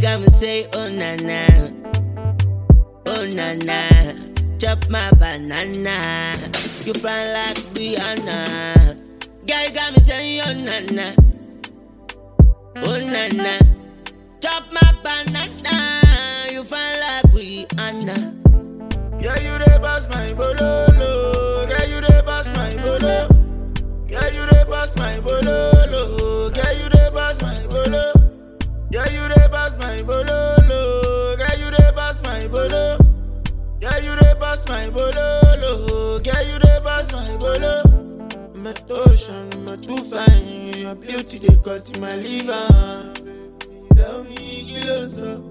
got me say, oh na na, oh na na. Chop my banana, you fly like Rihanna. Girl, you got me saying, oh na na, oh na na. Chop my banana, you fly like Rihanna. Yeah, you dey boss my bololo. Yeah, you dey boss my bolo. Yeah, you dey boss my bololo. Yeah, you dey boss my bolo. Yeah, you dey boss my bololo. Yeah, you dey boss my bolo. Yeah, you dey boss my bololo. Yeah, you dey boss my bolo. I'm a ocean, I'm a too fine. Your beauty they cut in my liver. Baby, tell me, kilo so.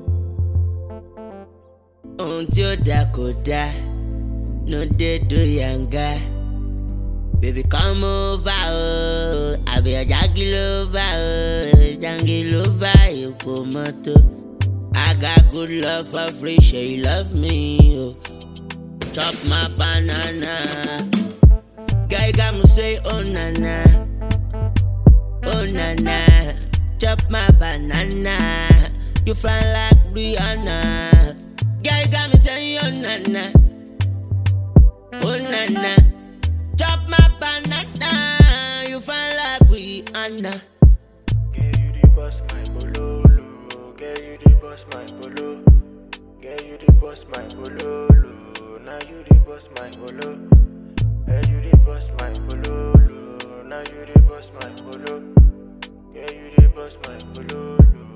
ohun tí ó dáa kò dáa no dey do yanga baby come over o àbí ọjà kí ló bá o jangi ló bá èpo mọ́tò I got good love for free ṣe you love me o chop my banana girl you got me say oh na na oh na na chop my banana you fly like Rihanna. Girl, you got me saying, oh na na, oh na na. Chop my banana, you fine like Rihanna. Girl, you the boss, my bololo. Girl, you the boss, my bolo. Girl, you the boss, my bololo. Now you the boss, my bolo. Girl, you the boss, my bololo. Now you the boss, my bolo. Girl, you the boss, my bololo.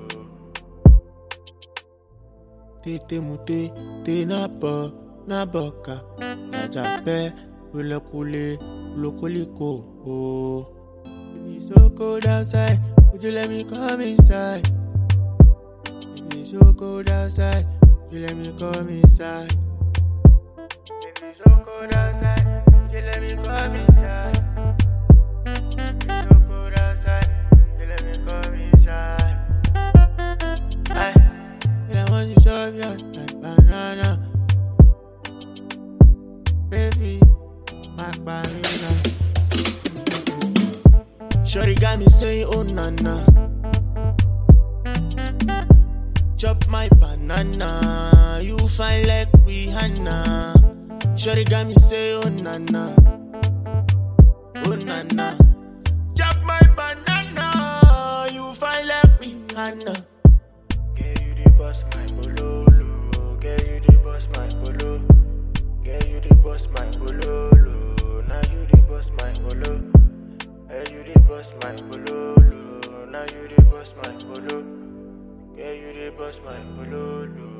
Tete mute, te na po, na boka. Jajape, ulokule, ulokoliko, oh. It's so cold outside. Would you let me come inside? It's so cold outside. Would you let me come inside? It's so cold outside. Would you let me come inside? It's so cold outside. Would you let me come inside? Aye. And I want you to shove you like banana. Baby, my banana. Shorty got me saying, oh na na. Chop my banana, you fine like Rihanna. Shorty got me saying, oh na na. Oh na na. Chop my banana, you fine like Rihanna. Girl, you the boss, my bololo. Girl, you the boss, my bolo. Girl, you the boss, my bololo. Now you the boss, my bolo. Girl, you the boss, my bololo. Now you the boss, my bolo. Girl, you the boss, my bololo.